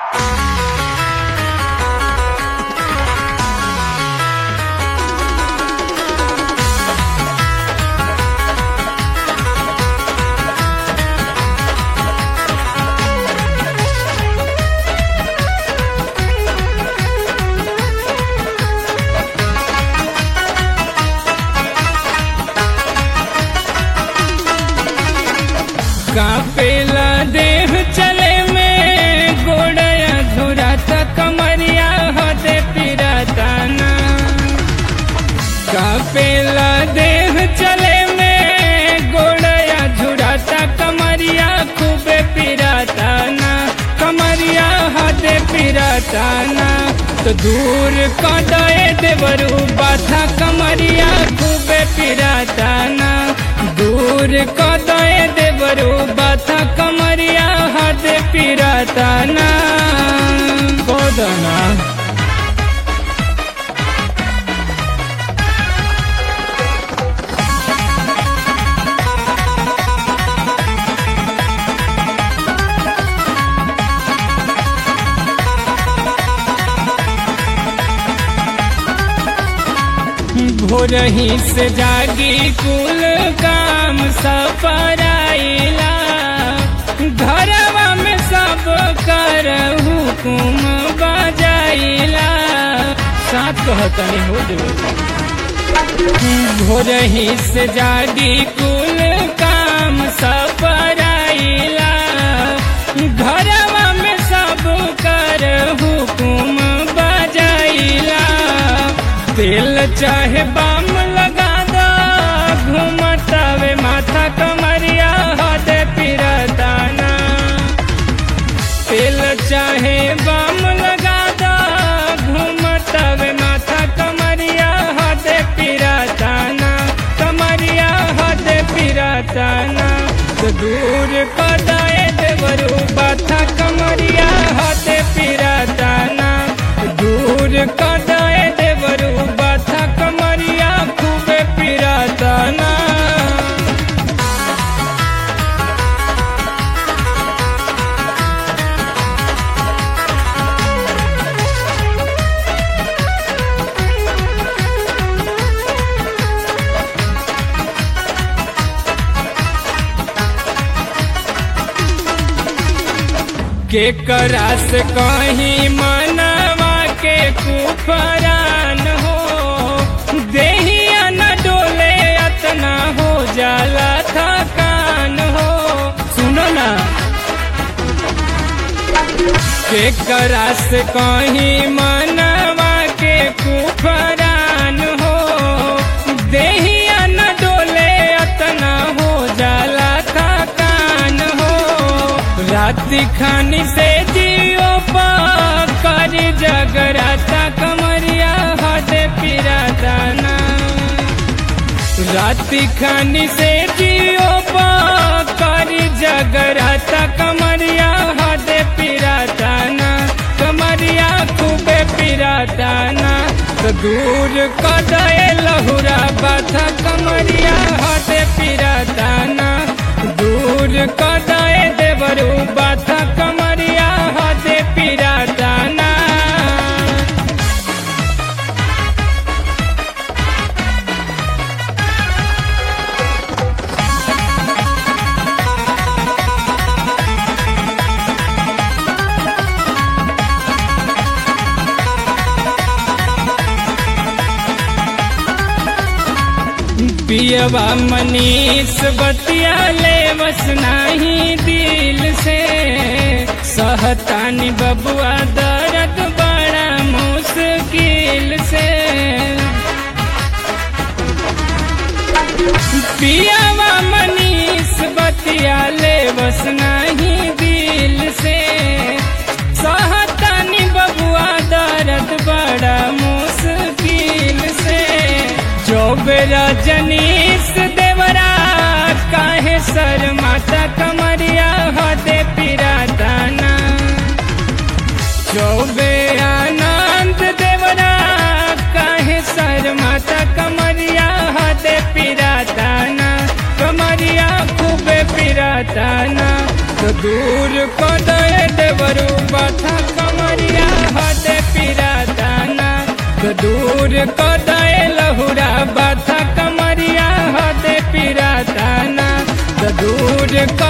कापेला देह चले में गोड़या धुराता कमरिया हदे पिराताना कापेला देह चले में गोड़या झुराता कमरिया खूबे पिराताना कमरिया हदे पिराताना तो दूर कदए देवरू बाथा कमरिया खूबे पिराताना दूर कदए देवरू बाथा कमरिया हदे पिराताना कोदना भोरही से जागी कुल काम सपराइला घरवा में सब कर हुकुम बजाइला साथ कहतनी हो भोरही से जागी कुल काम सपराइला घरवा में सब कर हुकुम बजाइला तेल चाहे बाम लगा दो घूमतावे माथा कमरिया हदे पिरताना तेल चाहे बाम लगा दो घूमतावे माथा कमरिया हदे पिरताना कमरिया हदे पिरताना तो दूर कदाए देवरू बाथा कमरिया हदे पिरताना दूर कदाए देवरू बाथा कमरिया खूबे पिराताना के करास कहीं मनवा के कुफरान हो देहिया न डोले अतना हो जाला थकान हो सुनो ना के करास कहीं मनवा के कुफरान हो देहिया न डोले अतना हो जाला थकान हो राति खानी से जियो कर जगराता कमरिया हदे पिराताना राति खानी से जियो कर जगराता कमरिया हदे पिराताना कमरिया खूबे पिराताना तो दूर कदए लहुरा बाथा कमरिया हदे पिराताना दूर कदए देवरू बाथा कमरिया हदे पिराताना पियवा मनीष बतिया ले बस नाही दिल से सहतानी बबुआ दर्द बड़ा मुश्किल से पियवा मनीष बतिया ले बस नाही दिल से सहतानी बबुआ दर्द बड़ा मुश्किल से चौबेरा जनीस देवरा काहे सर माता कमरिया हदे पिराताना चौबे आनंद देवरा काहे सर माता कमरिया हदे पिराताना कमरिया खूबे पिराताना तो दूर को दे देवरू बाथा तो दूर क दे लहुरा बाथा कमरिया हदे पिराताना तो दूर क